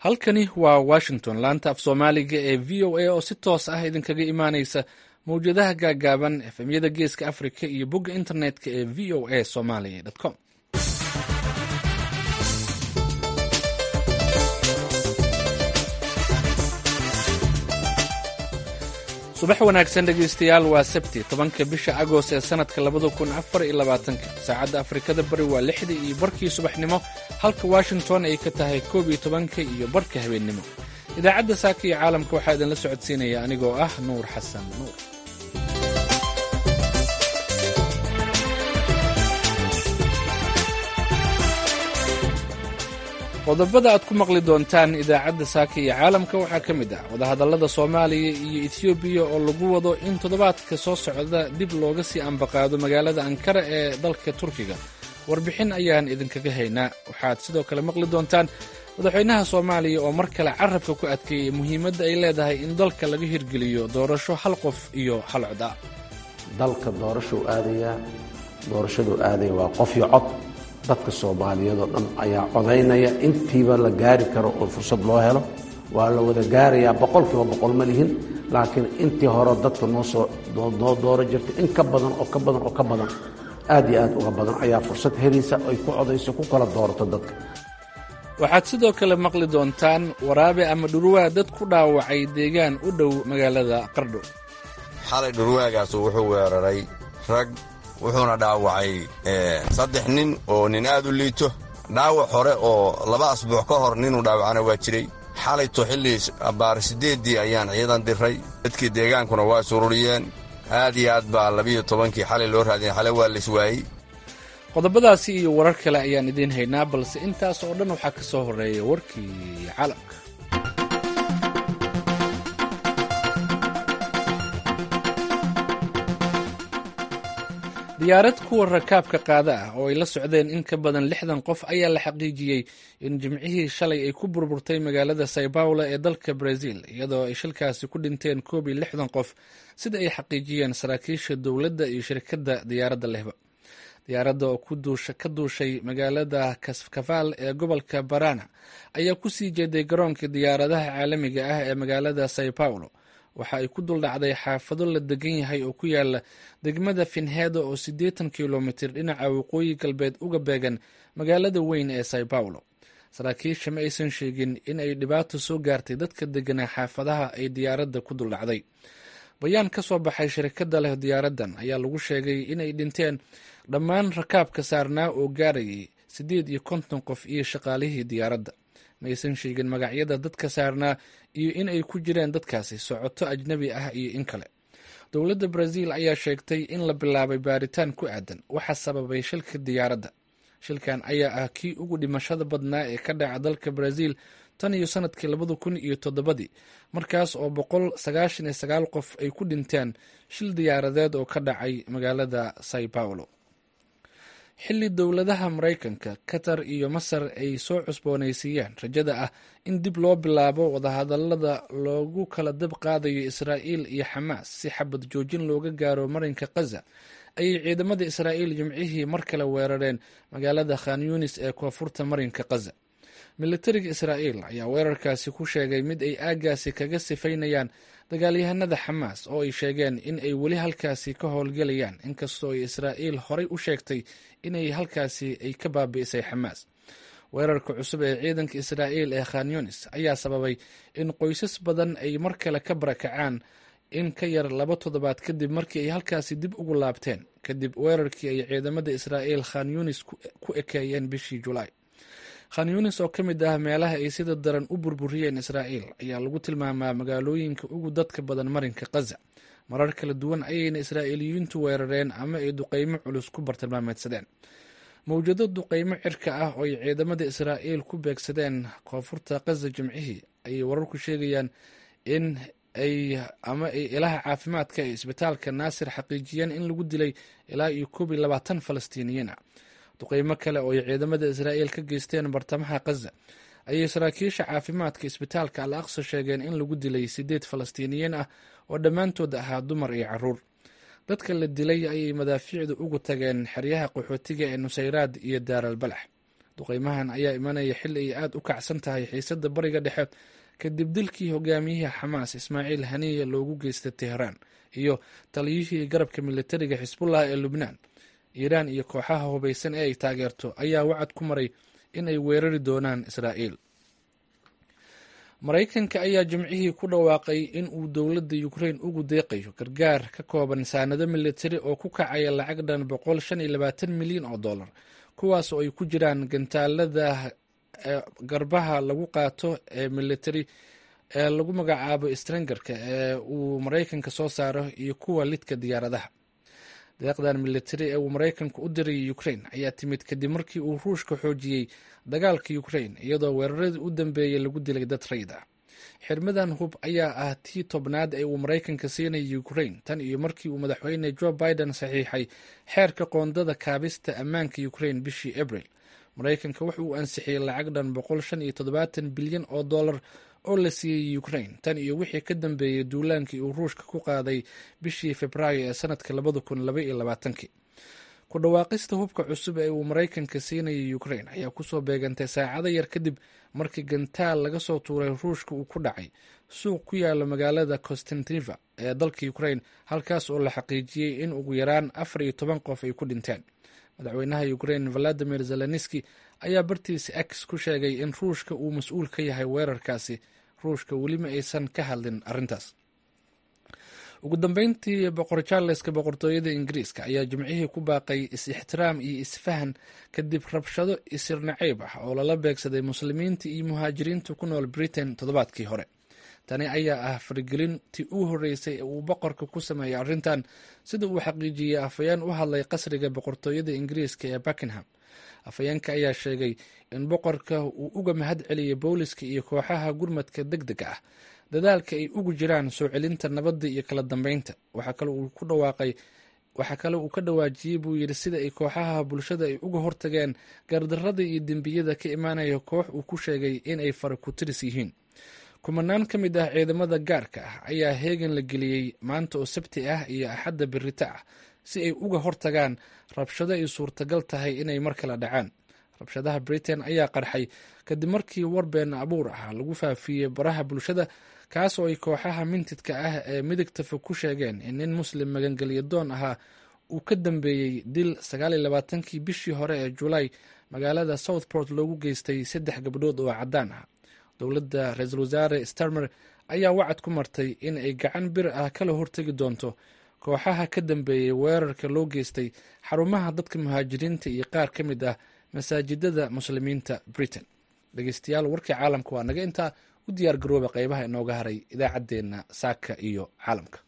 halkani waa washington laanta af soomaaliga ee v o a oo si toos ah idinkaga imaaneysa mawjadaha gaagaaban efemyada geeska africa iyo bogga internetka ee v o a somalia com subax wanaagsan dhegeystayaal waa sabti tobanka bisha agost ee sanadka labada kun afar iyo labaatanka saacadda afrikada bari waa lixdii iyo barkii subaxnimo halka washington ay ka tahay koob iyo tobanka iyo barka habeennimo idaacadda saaka iyo caalamka waxaa idinla socodsiinaya anigoo ah nuur xasan nuur qodobada aad ku maqli doontaan idaacadda saaka iyo caalamka waxaa ka mid ah wadahadallada soomaaliya iyo etiyoobiya oo lagu wado in toddobaadka soo socda dib looga sii ambaqaado magaalada ankara ee dalka turkiga warbixin ayaan idinkaga haynaa waxaad sidoo kale maqli doontaan madaxweynaha soomaaliya oo mar kale carabka ku adkeeyey muhiimadda ay leedahay in dalka laga hirgeliyo doorasho hal qof iyo hal cod ah dalka doorashuu aadayaa doorashaduu aadaya waa qof iyo cod dadka soomaaliyeedoo dhan ayaa codaynaya intiiba la gaari karo oo fursad loo helo waa la wada gaarayaa boqolkiiba boqol ma lihin laakiin intii hore dadka noo soo noo dooro jirtay in ka badan oo ka badan oo ka badan aad iyo aad uga badan ayaa fursad helaysa ay ku codayso ku kala doorato dadka waxaad sidoo kale maqli doontaan waraabe ama dhurwaa dad ku dhaawacay deegaan u dhow magaalada qardho xalay dhurwaagaasu wuxuu weeraray rag wuxuuna dhaawacay saddex nin oo nin aad u liito dhaawac hore oo laba asbuuc ka hor ninuu dhaawacana waa jiray xalayto xillii abbaar siddeeddii ayaan ciidan diray dadkii deegaankuna waa sururiyeen aad iyo aad baa labiyo tobankii xalay loo raadiyay xalay waa laiswaayey qodobadaasi iyo warar kale ayaan idiin haynaa balse intaas oo dhan waxaa ka soo horreeya warkii caalamka diyaarad kuwa rakaabka qaada ah oo ay la socdeen in ka badan lixdan qof ayaa la xaqiijiyey in jimcihii shalay ay ku burburtay magaalada sao paulo ee dalka brazil iyadoo ay shilkaasi ku dhinteen koob iyo lixdan qof sida ay xaqiijiyeen saraakiisha dowladda iyo shirkadda diyaaradda lehba diyaaradda oo ka duushay magaalada kafaal ee gobolka barana ayaa kusii jeeday garoonka diyaaradaha caalamiga ah ee magaalada sao paulo waxa ay ku duldhacday xaafado la degan yahay oo ku yaala degmada finhedo oo siddeetan kilomitir dhinaca waqooyi galbeed uga beegan magaalada weyn ee sao paulo saraakiisha ma aysan sheegin in ay dhibaato soo gaartay dadka deganaa xaafadaha ay diyaaradda ku duldhacday bayaan ka soo baxay shirkadda leh diyaaraddan ayaa lagu sheegay inay dhinteen dhammaan rakaabka saarnaa oo gaarayay siddeed iyo konton qof iyo shaqaalihii diyaaradda ma aysan sheegin magacyada dadka saarnaa iyo in ay ku jireen dadkaasi socoto ajnabi ah iyo in kale dowladda brazil ayaa sheegtay in la bilaabay baaritaan ku aadan waxa sababay shilka diyaaradda shilkan ayaa ah kii ugu dhimashada badnaa ee ka dhaca dalka brazil tan iyo sanadkii labada kun iyo toddobadii markaas oo boqol sagaashan iyo sagaal qof ay ku dhinteen shil diyaaradeed oo ka dhacay magaalada sao paulo xilli dowladaha maraykanka qatar iyo masar ay soo cusboonaysiiyeen rajada ah in dib loo bilaabo wadahadallada loogu kala dab qaadayo israa'iil iyo xamaas si xabad joojin looga gaaro marinka khaza ayay ciidamada israa'iil jimcihii mar kale weerareen magaalada khan yunis ee koonfurta marinka khaza militariga israa'iil ayaa weerarkaasi ku sheegay mid ay aaggaasi kaga sifaynayaan dagaalyahanada xamaas oo ay sheegeen in ay weli halkaasi ka howlgelayaan inkastoo ay israa'iil horay u sheegtay inay halkaasi ay ka baabi'isay xamaas weerarka cusub ee ciidanka israa'iil ee khan yunis ayaa sababay in qoysas badan ay mar kale ka barakacaan in ka yar laba toddobaad kadib markii ay halkaasi dib ugu laabteen kadib weerarkii ay ciidamada israa'iil khan yunis ku ekeeyeen bishii julaay khan yunis oo ka mid ah meelaha ay sida daran u burburiyeen israa'iil ayaa lagu tilmaamaa magaalooyinka ugu dadka badan marinka khaza marar kala duwan ayayna israa'iiliyiintu weerareen ama ay duqeymo culus ku bartilmaameedsadeen mawjado duqeymo cirka ah oo ay ciidamada israa'iil ku beegsadeen koonfurta khaza jimcihii ayay wararku sheegayaan in ay ama ay ilaha caafimaadka ee isbitaalka naasir xaqiijiyeen in lagu dilay ilaa iyo koob iyo labaatan falastiiniyiin ah duqeymo kale oo ay ciidamada israa'iil ka geysteen bartamaha khaza ayay saraakiisha caafimaadka isbitaalka al aqsa sheegeen in lagu dilay siddeed falastiiniyiin ah oo dhammaantood ahaa dumar iyo caruur dadka la dilay ayay madaafiicdu ugu tageen xeryaha qaxootiga ee nusayraad iyo daaral balax duqeymahan ayaa imanaya xili ay aada u kacsan tahay xiisadda bariga dhexe kadib dilkii hogaamiyihii xamaas ismaaciil haniya loogu geystay teheraan iyo taliyihii garabka militariga xisbullah ee lubnaan iiraan iyo kooxaha hubaysan ee ay taageerto ayaa wacad ku maray in ay weerari doonaan israa'iil maraykanka ayaa jimcihii ku dhawaaqay in uu dowladda ukrain ugu deeqayo gargaar ka kooban saanado militari oo ku kacaya lacag dhan boqol shan iyo labaatan milyan oo dollar kuwaas oo ay ku jiraan gantaalada garbaha lagu qaato ee militari ee lagu magacaabo strangerka ee uu maraykanka soo saaro iyo kuwa lidka diyaaradaha deeqdan militari ee uu maraykanku u dirayay ukrain ayaa timid kadib markii uu ruushka xoojiyey dagaalka ukrain iyadoo weeraradii u dambeeyey lagu dilay dad rayd ah xirmadan hub ayaa ah tii tobnaad ee uu maraykanka siinayay ukrain tan iyo markii uu madaxweyne joe biden saxiixay xeerka qoondada kaabista ammaanka ukrain bishii abril maraykanka wuxa uu ansixiyey lacag dhan boqol shan iyo toddobaatan bilyan oo dollar oo la siiyey ukrain tan iyo wixii ka dambeeyey duulaankii uu ruushka ku qaaday bishii februaayo ee sanadka labada kun laba iyo labaatankii ku dhawaaqista hubka cusub ee uu maraykanka siinayay ukrain ayaa kusoo beegantay saacado yar kadib markii gantaal laga soo tuuray ruushka uu ku dhacay suuq ku yaala magaalada constantiva ee dalka ukrain halkaas oo la xaqiijiyey in ugu yaraan afar iyo toban qof ay ku dhinteen madaxweynaha ukrain valadimir zelenski ayaa bartiisa x ku sheegay in ruushka uu mas-uul ka yahay weerarkaasi ruushka weli ma aysan ka hadlin arrintaas ugu dambeyntii boqor charleska boqortooyada ingiriiska ayaa jimcihii ku baaqay is-ixtiraam iyo isfahan kadib rabshado isir naciib ah oo lala beegsaday muslimiinta iyo muhaajiriinta ku nool britain toddobaadkii hore tani ayaa ah faragelintii u horreysay ee uu boqorka ku sameeyay arrintan sida uu xaqiijiyey afhayeen u hadlay qasriga boqortooyada ingiriiska ee buckingham afhayeenka ayaa sheegay in boqorka uu uga mahad celiyey booliska iyo kooxaha gurmadka deg dega ah dadaalka ay ugu jiraan soo celinta nabadda iyo kala dambeynta waxaa kale uu ku dhawaaqay waxaa kale uu ka dhawaajiyey buu yidhi sida ay kooxaha bulshada ay uga hortageen gardarrada iyo dembiyada ka imaanaya koox uu ku sheegay in ay fara ku tiris yihiin kumanaan ka mid ah ciidamada gaarka ah ayaa heegan la geliyey maanta oo sabti ah iyo axadda berita ah si ay uga hortagaan rabshado ay suurtagal tahay inay mar kale dhacaan rabshadaha britain ayaa qarxay kadib markii warbeen abuur ah lagu faafiyey baraha bulshada kaas oo ay kooxaha mintidka ah ee midigtafa ku sheegeen in nin muslim magangelya doon ahaa uu ka dambeeyey dil sagaaliyo labaatankii bishii hore ee julaay magaalada southport loogu geystay saddex gabdhood oo caddaan ah dowladda ra-iisul wasaare starmer ayaa wacad ku martay in ay gacan bir ah kala hortegi doonto kooxaha ka dambeeyey weerarka loo geystay xarumaha dadka muhaajiriinta iyo qaar ka mid ah masaajidada muslimiinta britain dhegeystayaal warkii caalamka waa naga intaa u diyaar garooba qeybaha inooga haray idaacaddeenna saaka iyo caalamka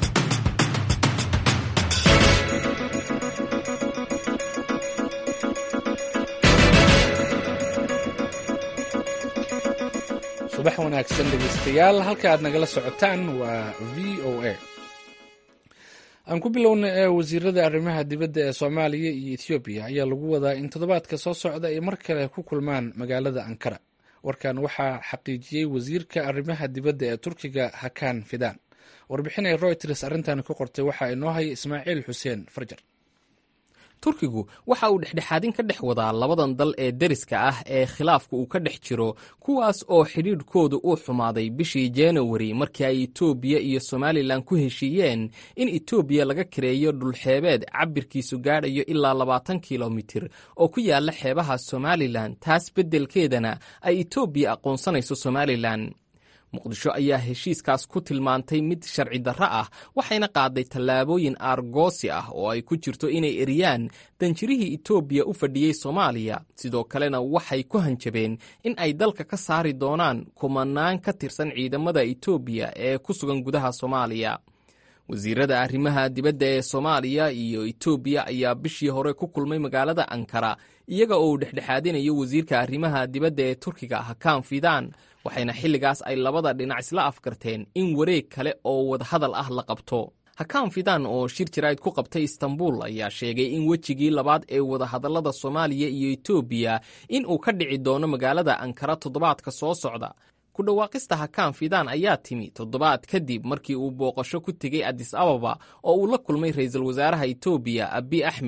subax wanaagsan dhegeystayaal halka aad nagala socotaan waa v o a aan ku bilowna ee wasiirada arrimaha dibadda ee soomaaliya iyo ethoobiya ayaa lagu wadaa in toddobaadka soo socda ay mar kale ku kulmaan magaalada ankara warkan waxaa xaqiijiyey wasiirka arrimaha dibadda ee turkiga hakan fidan warbixinay royters arrintan ku qortay waxaa inoo haya ismaaciil xuseen farjar turkigu waxa uu dhexdhexaadin ka dhex wadaa labadan dal ee deriska ah ee khilaafka uu ka dhex jiro kuwaas oo xidhiidhkooda uu xumaaday bishii januari markii ay etoobiya iyo somalilan ku heshiiyeen in etoobiya laga kareeyo dhulxeebeed cabirkiisu gaadhayo ilaa labaatan kilomitir oo ku yaala xeebaha somalilan taas beddelkeedana ay etoobiya aqoonsanayso somalilan muqdisho ayaa heshiiskaas ku tilmaantay mid sharci darro ah waxayna qaaday tallaabooyin aargoosi ah oo ay ku jirto inay eriyaan danjirihii etoobiya u fadhiyey soomaaliya sidoo kalena waxay ku hanjabeen in ay dalka ka saari doonaan kumanaan ka tirsan ciidamada etoobiya ee ku sugan gudaha soomaaliya wasiirada arrimaha dibadda ee soomaaliya iyo etoobiya ayaa bishii hore ku kulmay magaalada ankara iyaga oo uu dhexdhexaadinayo wasiirka arrimaha dibadda ee turkiga hakaan fidaan waxayna xilligaas ay labada dhinac isla afkarteen in wareeg kale oo wadahadal ah la qabto hakaan fidaan oo shir jaraa'id ku qabtay istanbul ayaa sheegay in wejigii labaad ee wadahadallada soomaaliya iyo etoobiya in uu ka dhici doono magaalada ankara toddobaadka soo socda ku dhawaaqista hakaan fidaan ayaa timi toddobaad kadib markii uu booqasho ku tegey adis ababa oo uu la kulmay ra'iisul wasaaraha etoobiya abi axmed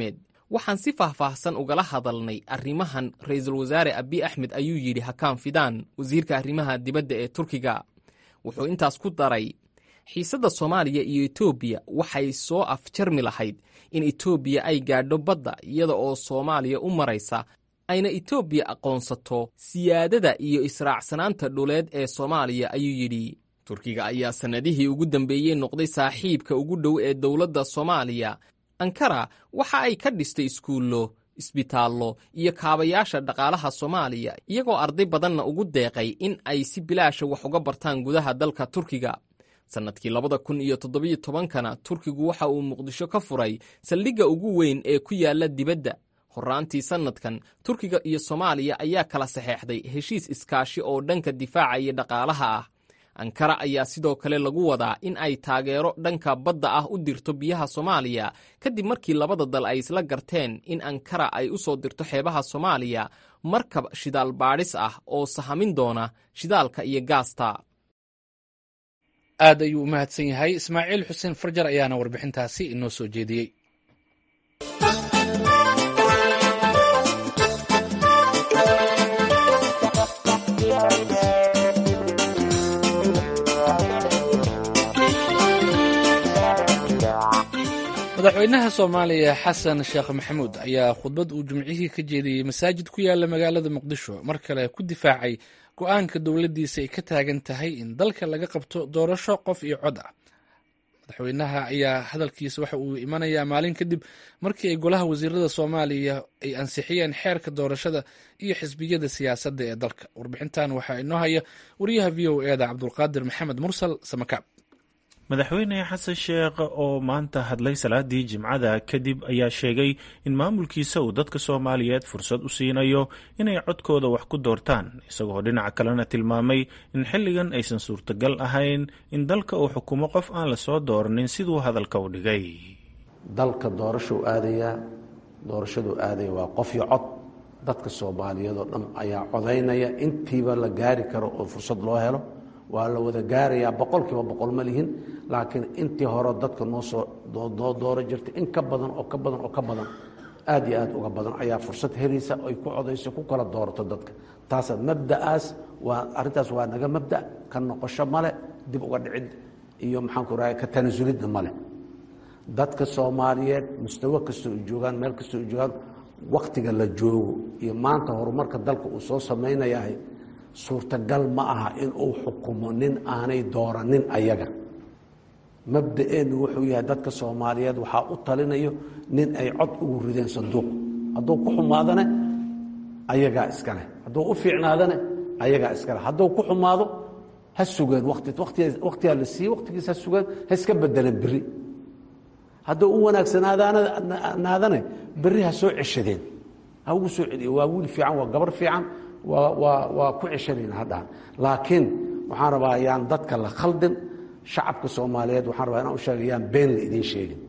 waxaan si faahfaahsan ugala hadalnay arrimahan ra'iisul wasaare abiy axmed ayuu yidhi hakaan fidaan wasiirka arrimaha dibadda ee turkiga wuxuu intaas ku daray xiisadda soomaaliya iyo etoobiya waxay soo afjarmi lahayd in etoobiya ay gaadho badda iyada oo soomaaliya u maraysa ayna etoobiya aqoonsato siyaadada iyo israacsanaanta dhuleed ee soomaaliya ayuu yidhi turkiga ayaa sannadihii ugu dambeeyey noqday saaxiibka ugu dhow ee dowladda soomaaliya ankara waxa ay ka dhistay iskuullo isbitaallo iyo kaabayaasha dhaqaalaha soomaaliya iyagoo arday badanna ugu deeqay in ay si bilaasha wax uga bartaan gudaha dalka turkiga sannadkii labada kun iyo toddobiyo tobankana turkigu waxa uu muqdisho ka furay saldhigga ugu weyn ee ku yaalla dibadda horraantii sannadkan turkiga iyo soomaaliya ayaa kala saxeexday heshiis iskaashi oo dhanka difaaca iyo dhaqaalaha ah ankara ayaa sidoo kale lagu wadaa in ay taageero dhanka badda ah u dirto biyaha soomaaliya kadib markii labada dal ay isla garteen in ankara ay u soo dirto xeebaha soomaaliya markab shidaal baadhis ah oo sahamin doona shidaalka iyo gaasta aad ayuu u mahadsan yahay ismaaciil xuseen farjar ayaana warbixintaasi inoo soo jeediyey madaxweynaha soomaaliya xasan sheekh maxamuud ayaa khudbad uu jimcihii ka jeediyey masaajid ku yaala magaalada muqdisho mar kale ku difaacay go-aanka dowladdiisa ay ka taagan tahay in dalka laga qabto doorasho qof iyo cod ah madaxweynaha ayaa hadalkiisa waxa uu imanayaa maalin kadib markii ay golaha wasiirada soomaaliya ay ansixiyeen xeerka doorashada iyo xisbiyada siyaasadda ee dalka warbixintan waxaa inoo haya wariyaha v o eda cabdulqaadir maxamed mursal samakaab madaxweyne xasan sheekh oo maanta hadlay salaadii jimcada kadib ayaa sheegay in maamulkiisa uu dadka soomaaliyeed fursad u siinayo inay codkooda wax ku doortaan isagoo dhinaca kalena tilmaamay in xilligan aysan suurtagal ahayn in dalka uu xukumo qof aan lasoo dooranin siduu hadalka u dhigay dalka doorashuu aadayaa doorashaduu aadaya waa qof iyo cod dadka soomaaliyeed oo dhan ayaa codaynaya intiiba la gaari karo oo fursad loo helo waa la wada gaarayaa boqol kiiba boqol ma lihin laakiin intii hore dadka noo soo dooro jirtay in ka badan oo ka badan oo ka badan aad iyo aad uga badan ayaa fursad helaysa ay ku codayso ku kala doorato dadka taasa mabda'aas waa arrintaas waa naga mabda' ka noqosho male dib uga dhicid iyo maxaanku rahay ka tanasulidna male dadka soomaaliyeed mustawo kastoo ay joogaan meel kastoo ay joogaan waktiga la joogo iyo maanta horumarka dalka uu soo samaynayahay suurtagal ma aha in uu xukumo nin aanay dooranin ayaga mabda'eennu wuxuu yahay dadka soomaaliyeed waxaa u talinayo nin ay cod ugu rideen sanduuq hadduu ku xumaadane ayagaa iskaleh hadduu u fiicnaadane ayagaa iskaleh hadduu ku xumaado ha sugeen watiwaktigaa la siiyey waktigiis ha sugeen ha iska bedeleen beri hadduu u wanaagsanaadane beri ha soo ceshadeen ha ugu soo celiyo waa wiil fiican waa gabar fiican waa ku ceshanayna hadhahan laakiin waxaan rabaa yaan dadka la khaldin shacabka soomaaliyeed waxaan rabaa inaan u sheega yaan been la idiin sheegin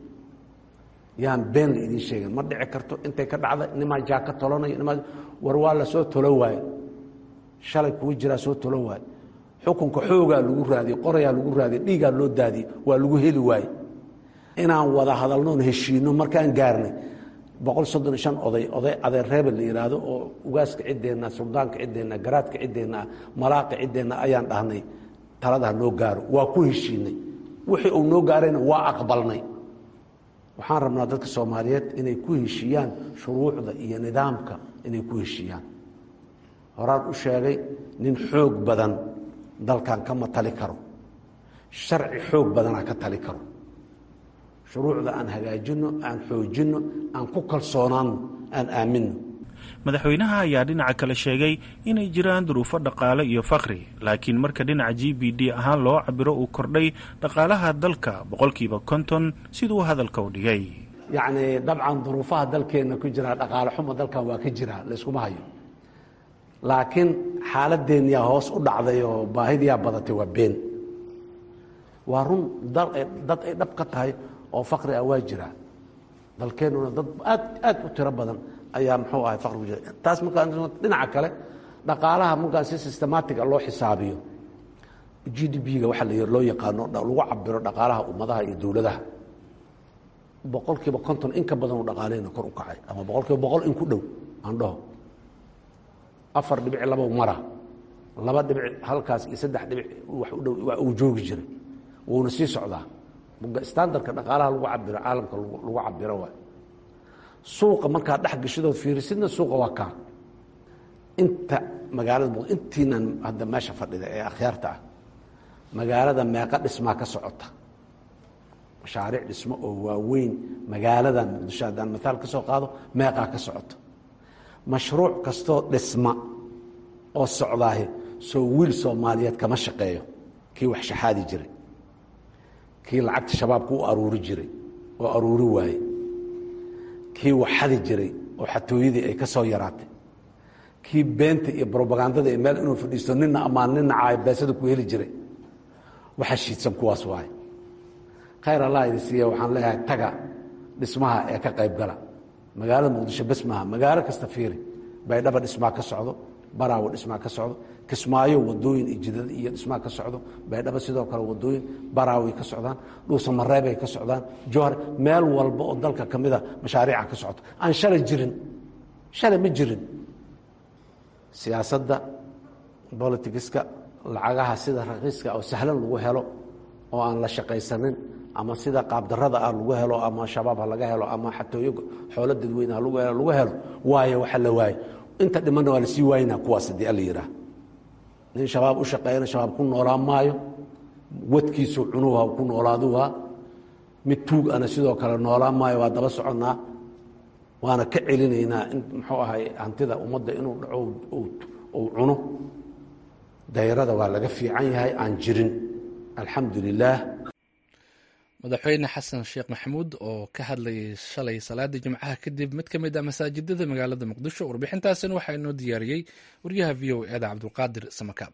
yaan been la idiin sheegin ma dhici karto intay ka dhacda nimaa jaaka tolanayo nimaa war waa la soo tolo waaye shalay kuwa jiraa soo tolo waaye xukunka xoogaa lagu raadiyey qorayaa lagu raadiyey dhiigaa loo daadiyey waa lagu heli waaye inaan wada hadalnoon heshiino markaan gaarnay boqol soddon iyo shan oday oday adeer reebel la yidhaahdo oo ugaaska ciddeenna suldaanka ciddeenna garaadka ciddeenna malaaqa ciddeenna ayaan dhahnay taladaha noo gaaro waa ku heshiinay wixii uu noo gaarayna waa aqbalnay waxaan rabnaa dadka soomaaliyeed inay ku heshiiyaan shuruucda iyo nidaamka inay ku heshiiyaan horaan u sheegay nin xoog badan dalkan kama tali karo sharci xoog badanaa ka tali karo shuruucda aan hagaajinno aan xoojinno aan ku kalsoonaanno aan aaminno madaxweynaha ayaa dhinaca kale sheegay inay jiraan duruufo dhaqaale iyo fakri laakiin marka dhinaca g b d ahaan loo cabiro uu kordhay dhaqaalaha dalka boqolkiiba konton siduu hadalka u dhigay yacnii dabcan duruufaha dalkeenna ku jiraa dhaqaale xumo dalkan waa ka jiraa layskuma hayo laakiin xaaladeenniyaa hoos u dhacday oo baahidiyaa badatay waa been waa run dad ay dhab ka tahay oo fakri ah waa jiraa dalkeennuna dad aad aad u tiro badan ayaa muxuu ahay fakrigu jira taas markaa dhinaca kale dhaqaalaha markaan si systematica loo xisaabiyo g d b-ga waxa la loo yaqaano lagu cabiro dhaqaalaha ummadaha iyo dowladaha boqol kiiba konton in ka badanoo dhaqaaleyna kor u kacay ama boqol kiiba boqol in ku dhow aan dhaho afar dhibic laba mara laba dhibic halkaas iyo saddex dhibic wax u dhow waa uu joogi jiray wuuna sii socdaa standardka dhaqaalaha lagu cabiro caalamka lagu cabiro waay suuqa markaad dhex gashidood fiirisidna suuqa waa kaa inta magaalada intiinan hadda meesha fadhida ee akhyaarta ah magaalada meeqa dhismaa ka socota mashaariic dhismo oo waaweyn magaaladan muqdisho haddaan maaal ka soo qaado meeqaa ka socota mashruuc kastoo dhisma oo socdaahi soo wiil soomaaliyeed kama shaqeeyo kii wax shaxaadi jiray kii lacagta shabaabka u aruuri jiray oo aruuri waaye kii waxadi jiray oo xatooyadii ay ka soo yaraatay kii beenta iyo brobagandada ee meel inuu fadhiisto nina amaan nina caayo beesada ku heli jiray waxa shiidsan kuwaas waaye khayr allah idi siiya waxaan leeyahay taga dhismaha ee ka qayb gala magaalada muqdisho bes maaha magaalo kasta fiiri baydhaba dhismaa ka socdo baraawo dhismaa ka socdo kismaayo wadooyin iyo jidad iyo dhismaa ka socdo baydhaba sidoo kale wadooyin baraaway ka socdaan dhuusamareebay ka socdaan jowhar meel walba oo dalka ka mida mashaariica ka socto aan shalay jirin shalay ma jirin siyaasadda bolitigiska lacagaha sida raqiiska oo sahlan lagu helo oo aan la shaqaysanin ama sida qaabdarada ah lagu helo ama shabaab ha laga helo ama xatooyo xoolo dadweyne ha lagu helo lagu helo waayo waxa la waayo inta dhimanna waa lasii waayna kuwaas haddii alla yidhaah nin shabaab u shaqeeyana shabaab ku noolaan maayo wadkiisu cunuha ku noolaaduha mid tuug ana sidoo kale noolaan maayo waa daba soconnaa waana ka celinaynaa in muxuu ahay hantida ummadda inuu dhaco uu cuno dayrada waa laga fiican yahay aan jirin alxamdu lilaah madaxweyne xasan sheekh maxamuud oo ka hadlayay shalay salaadii jimcaha kadib mid ka mid ah masaajidada magaalada muqdisho warbixintaasina waxaa inoo diyaariyey waryaha v o eda cabdulqaadir samakaab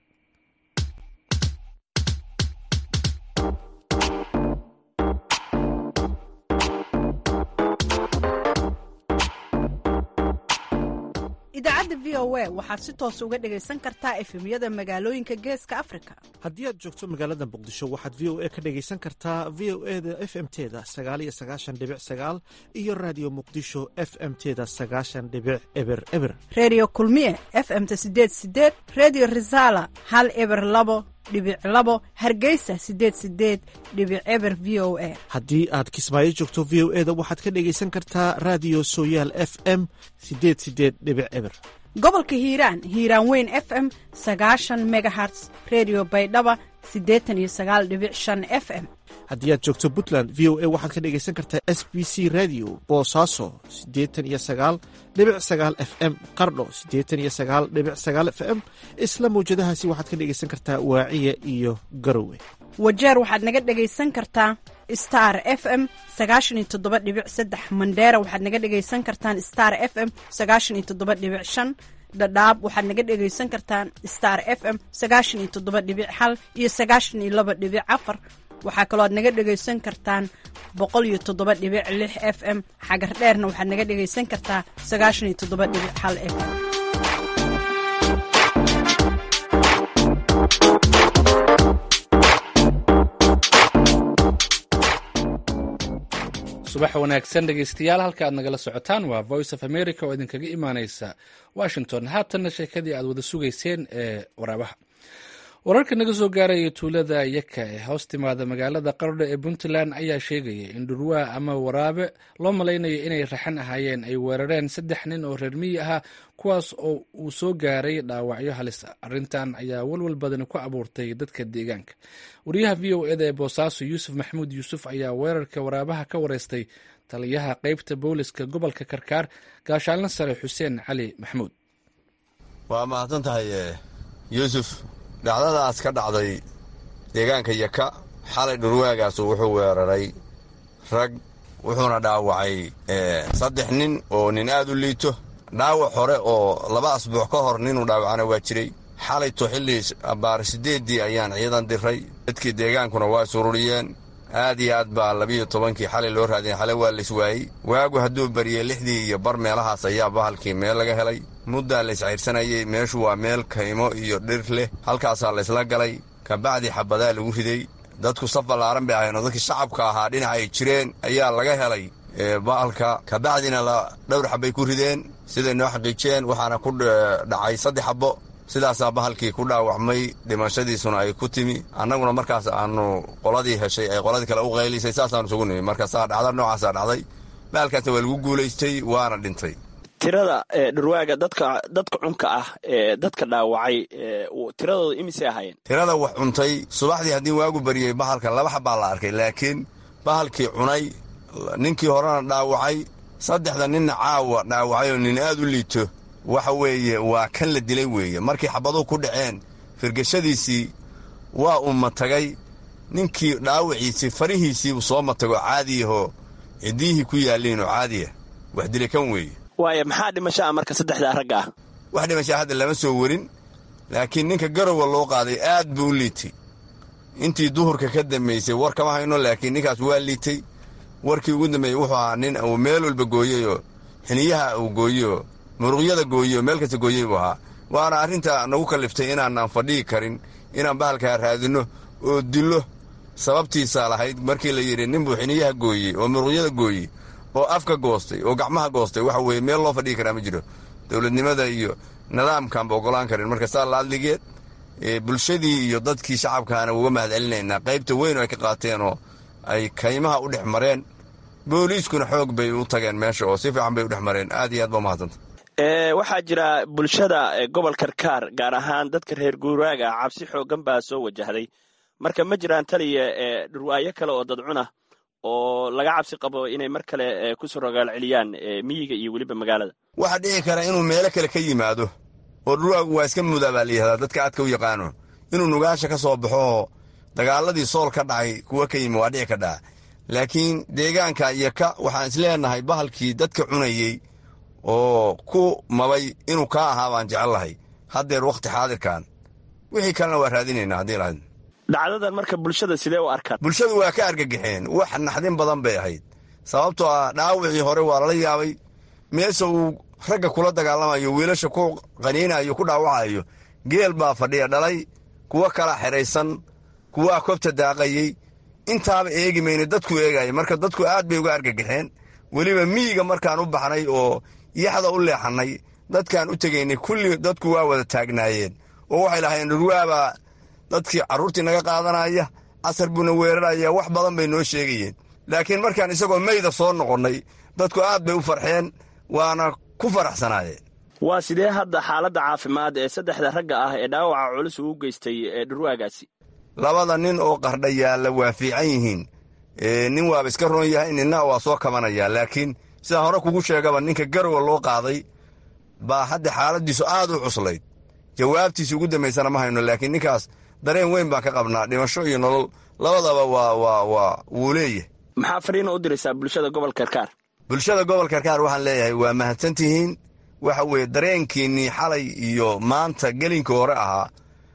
idaacadda v o a waxaad si toos uga dhegaysan kartaa efemyada magaalooyinka geeska afrika haddii aad joogto magaalada muqdisho waxaad v o a ka dhegaysan kartaa v o e da f m teda sagaaliyo sagaashan dhibic sagaal iyo raadiyo muqdisho f m teda sagaashan dhibic eber eber reediyo kulmiye f m-ta sideed sideed reediyo risala hal eber labo dhibic labo hargeysa sideed sideed dhibic eber v o a haddii aad kismaayo joogto v o e da waxaad ka dhegaysan kartaa raadiyo sooyaal f m sideed sideed dhibic eber gobolka hiiraan hiiraan weyn f m sagaashan megaherts redio baydhaba siddeetan iyo sagaal dhibic shan f m haddii aad joogto puntland v o a waxaad ka dhegaysan kartaa s b c radio boosaaso siddeetan iyo sagaal dhibic sagaal f m qardho siddeetan iyo sagaal dhibic sagaal f m isla mawjadahaasi waxaad ka dhegaysan kartaa waaciya iyo garowe wajeer waxaad naga dhegaysan kartaa star f m sagaashan iyo toddoba dhibic saddex mandheera waxaad naga dhegaysan kartaan star f m sagaashan iyo toddoba dhibic shan dhadhaab waxaad naga dhegaysan kartaan star f m sagaashan iyo toddoba dhibic hal iyo sagaashan iyo laba dhibic afar waxaa kaloo aad naga dhegaysan kartaan boqol iyo toddoba dhibic lix f m xagar dheerna waxaad naga dhegaysan kartaa sagaashan iyo toddoba dhibic hal f m subax wanaagsan dhegeystayaal halka aad nagala socotaan waa voice of america oo idinkaga imaaneysa washington haatanna sheekadii aad wada sugayseen ee waraabaha wararka naga soo gaaraya tuulada yaka ee hoos timaada magaalada qardho ee puntland ayaa sheegaya in dhurwaa ama waraabe loo malaynayo inay raxan ahaayeen ay weerareen saddex nin oo reer miyi ahaa kuwaas oo uu soo gaaray dhaawacyo halis ah arrintan ayaa walwal badani ku abuurtay dadka deegaanka wariyaha v o eda ee boosaaso yuusuf maxamuud yuusuf ayaa weerarka waraabaha ka wareystay taliyaha qeybta booliska gobolka karkaar gaashaalna sare xuseen cali maxamuud waa mahadsan tahay yuusuf dhacdadaas ka dhacday deegaanka yaka xalay dhurwaagaasu wuxuu weeraray rag wuxuuna dhaawacay saddex nin oo nin aad u liito dhaawac hore oo laba asbuuc ka hor ninuu dhaawacana waa jiray xalayto xilli abbaar siddeeddii ayaan ciidan diray dadkii deegaankuna waa sururiyeen aad iyo aad baa labiyo tobankii xalay loo raadiyay xalay waa laiswaayey waagu hadduu bariyey lixdii iyo bar meelahaas ayaa bahalkii meel laga helay muddaa la iscaydhsanayey meeshu waa meel kaymo iyo dhir leh halkaasaa laysla galay kabacdi xabadaa lagu riday dadku saf ballaaran bay ahayn oo dadkii shacabka ahaa dhinaca ay jireen ayaa laga helay baalka kabacdina dhowr xabbay ku rideen siday noo xaqiijiyeen waxaana ku dhacay saddex xabbo sidaasaa bahalkii ku dhaawacmay dhimashadiisuna ay ku timi annaguna markaas aanu qoladii heshay ay qoladii kale u qaylisay saasaanu isugu nimi marka saa dhacda noocaasaa dhacday bahalkaasna waa lagu guulaystay waana dhintay tirada dhurwaaga dadka dadka cunka ah ee dadka dhaawacay tiradooda imisay ahaayeen tirada wax cuntay subaxdii haddii waagu bariyey bahalka laba xabbaa la arkay laakiin bahalkii cunay ninkii horena dhaawacay saddexda ninna caawa dhaawacay oo nin aad u liito waxa weeye waa kan la dilay weeye markii xabaduhu ku dhaceen firgashadiisii waa uu matagay ninkii dhaawaciisii farihiisiibuu soo matago caadiyahoo ciddiyihii ku yaalliin oo caadiya wax dilay kan weeye waaya maxaa dhimashaa marka saddexdaa ragga ah wax dhimashaa hadda lama soo werin laakiin ninka garowa loo qaaday aad buu u liitay intii duhurka ka dambaysay war kama hayno laakiin ninkaas waa liitay warkii ugu dambeeyey wuxuu ahaa nin uu meel walba gooyeyoo xiniyaha uu gooyeyoo muruqyada gooyeyoo meel kasta gooyey buu ahaa waana arrinta nagu kalliftay inaanaan fadhihi karin inaan bahalkaa raadinno oo dillo sababtiisaa lahayd markii la yidhi nin buu xiniyaha gooyey oo muruqyada gooyey oo afka goostay oo gacmaha goostay waxa weeye meel loo fadhihi karaa ma jiro dowladnimada iyo nidaamkaanba oggolaan karin marka saa laadligeed bulshadii iyo dadkii shacabkaana uga mahad celinaynaa qaybta weyn oo ay ka qaateen oo ay kaymaha u dhex mareen booliiskuna xoog bay u tageen meesha oo si fiican bay u dhex mareen aad iyo aad ba umahadsanta waxaa jira bulshada gobol karkaar gaar ahaan dadka reer guuraaga cabsi xooggan baa soo wajahday marka ma jiraan taliya dhurwaayo kale oo dadcuna oo laga cabsi qabo inay mar kale kusoo rogaal celiyaan miyiga iyo weliba magaalada waxaa dhici kara inuu meelo kale ka yimaado oo dhurwaagu waa iska mudaa baa layihahdaa dadka aadka u yaqaano inuu nugaasha ka soo baxo oo dagaaladii sool ka dhacay kuwa ka yimi waa dhici ka dhaca laakiin deegaanka iyo ka waxaan isleenahay bahalkii dadka cunayey oo ku mabay inuu kaa ahaa baan jecel lahay haddeer wakhti xaadirkan wixii kalena waa raadinaynaa haddii lahayd dhacdadan marka bulshada sidee u arkaan bulshadu waa ka argagaxeen wax naxdin badan bay ahayd sababtoo ah dhaawacii hore waa lala yaabay meesha uu ragga kula dagaalamayo wiilasha ku qaniinayo ku dhaawacayo geel baa fadhiya dhalay kuwo kala xidhaysan kuwaa kobta daaqayey intaaba eegi mayna dadku eegaya marka dadku aad bay uga argagaxeen weliba miyiga markaan u baxnay oo yaxda u leexannay dadkaan u tegaynay kulli dadku waa wada taagnaayeen oo waxay lahayn dhurwaabaa dadkii carruurtii naga qaadanaya casar buuna weeraraya wax badan bay noo sheegayeen laakiin markaan isagoo meyda soo noqonnay dadku aad bay u farxeen waana ku faraxsanaayeen waa sidee hadda xaaladda caafimaad ee saddexda ragga ah ee dhaawaca culus uu geystay ee dhurwaagaasi labada nin oo qardha yaalla waa fiican yihiin nin waaba iska roon yahay ninna waa soo kabanayaa laakiin sidaan hore kugu sheegaba ninka garowa loo qaaday baa hadda xaaladdiisu aad u cuslayd jawaabtiisi ugu dambaysana ma hayno laakiin ninkaas dareen weyn baan ka qabnaa dhimasho iyo nolol labadaba waa waa waa wuu leeyahay maxaa fariina u diraysaa bulshada gobol karkaar bulshada gobol karkaar waxaan leeyahay waa mahadsantihiin waxa weeye dareenkiinnii xalay iyo maanta gelinka hore ahaa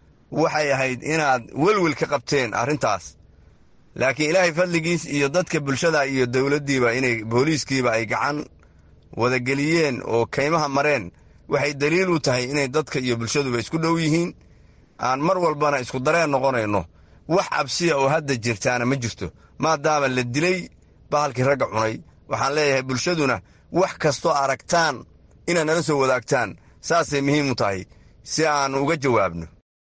waxay ahayd inaad welwel ka qabteen arrintaas laakiin ilaahay fadligiis iyo dadka bulshada iyo dowladdiiba inay booliiskiiba ay gacan wadageliyeen oo kaymaha mareen waxay daliil u tahay inay dadka iyo bulshaduba isku dhow yihiin aan mar walbana isku dareen noqonayno wax cabsiya oo hadda jirtaana ma jirto maadaama la dilay bahalkii ragga cunay waxaan leeyahay bulshaduna wax kastoo aragtaan inaad nala soo wadaagtaan saasay muhiim u tahay si aan uga jawaabno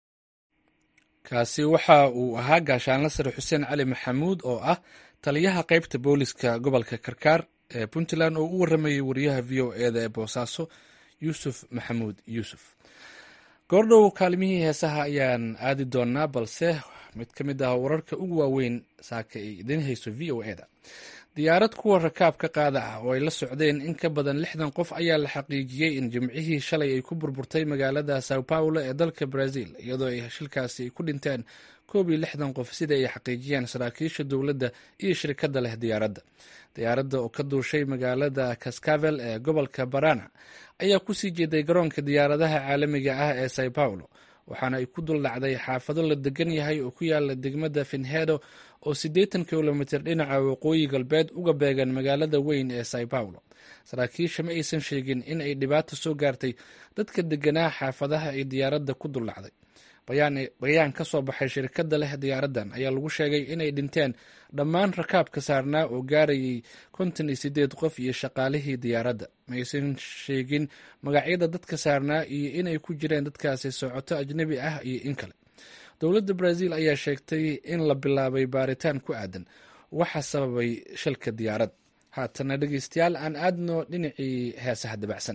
kaasi waxa uu ahaa gaashaanla sare xuseen cali maxamuud oo ah taliyaha qaybta booliska gobolka karkaar ee puntland oo u waramayay wariyaha v o eda ee boosaaso yuusuf maxamuud yuusuf goordhow kaalimihii heesaha ayaan aadi doonaa balse mid ka mid ah wararka ugu waaweyn saaka ay idiin hayso v o eda diyaarad kuwa rakaab ka qaada ah oo ay la socdeen in ka badan lixdan qof ayaa la xaqiijiyey in jimcihii shalay ay ku burburtay magaalada sao paulo ee dalka brazil iyadoo ay shilkaasi ay ku dhinteen koob iyo lixdan qof sida ay xaqiijiyeen saraakiisha dowladda iyo shirkadda leh diyaaradda diyaaradda oo ka duushay magaalada cascavel ee gobolka barana ayaa kusii jeeday garoonka diyaaradaha caalamiga ah ee sao paulo waxaana ay ku dul dhacday xaafado la degan yahay oo ku yaala degmada finhedo oo siddeetan kilomitir dhinaca waqooyi galbeed uga beegan magaalada weyn ee sao paulo saraakiisha ma aysan sheegin in ay dhibaato soo gaartay dadka deganaa xaafadaha ay diyaaradda ku dul dhacday bayaan ka soo baxay shirkadda leh diyaaraddan ayaa lagu sheegay inay dhinteen dhammaan rakaabka saarnaa oo gaarayay konton iyo sideed qof iyo shaqaalihii diyaaradda maysan sheegin magacyada dadka saarnaa iyo inay ku jireen dadkaasi socoto ajnebi ah iyo in kale dowladda brazil ayaa sheegtay in la bilaabay baaritaan ku aadan waxa sababay shilka diyaarad haatana dhegeystayaal aan aadno dhinacii heesaha dabacsan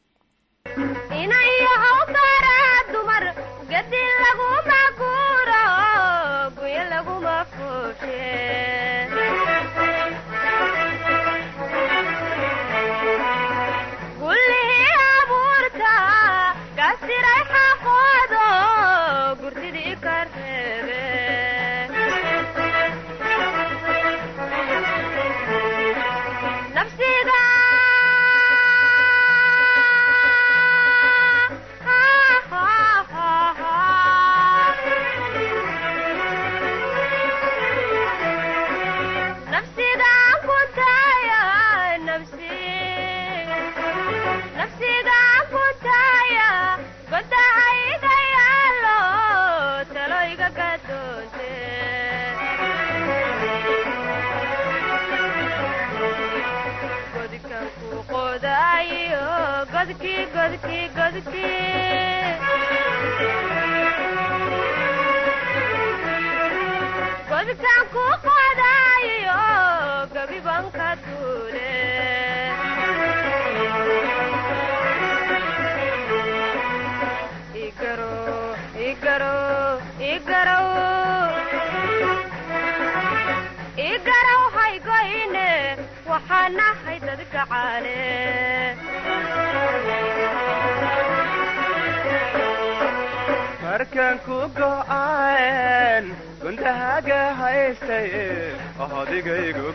markaan ku go'aan gundahaaga haystay adigaygu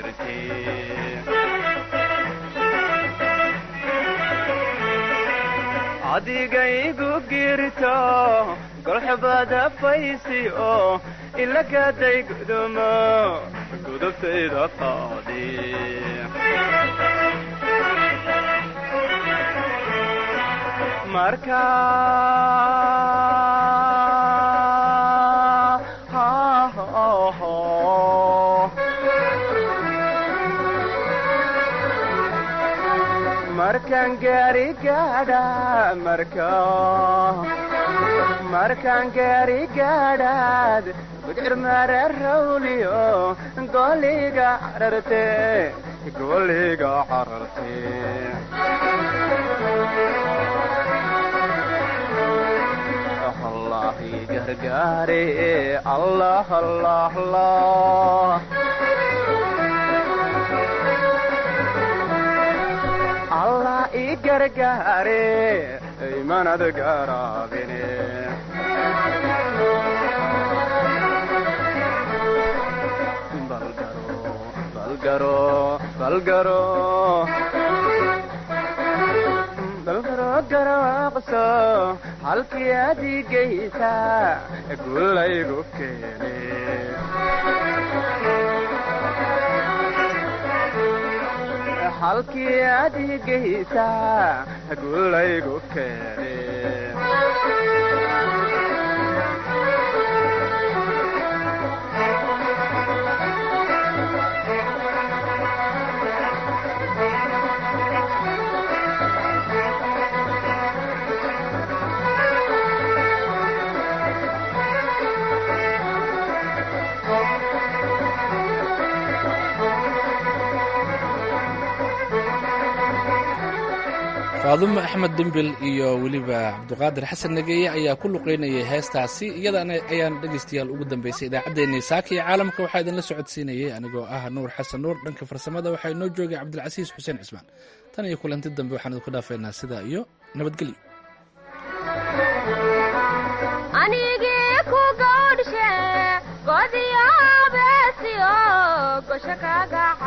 adigaygu girto golxubada faysi oo ilagaday gudumo gudubtayda qaadi marka markaan gaari gaadha marka markaan gaari gaadhaad gudcir mara rawliyo goliga cararte goliga cararte allah gargaare allah allah allah allah i gargaare imanad garaabine balgaro balgaro balgaro garaaqso halkii adigaysa gulaygu keene halkii adigaysa gulaygu keene faadumo axmed dembil iyo weliba cabduqaadir xasan nageeye ayaa ku luqeynayay heestaasi iyadana ayaan dhegaystayaal ugu dambeysay idaacaddeenii saaka iyo caalamka waxaa idinla socodsiinayay anigoo ah nuur xasan nuur dhanka farsamada waxaa inoo joogay cabdilcasiis xuseen cismaan tan iyo kulanti dambe waxaan idinku dhaafaynaa sidaa iyo nabadgelyo anigii ku gawdhshe godiyo beesiyo gosho kaga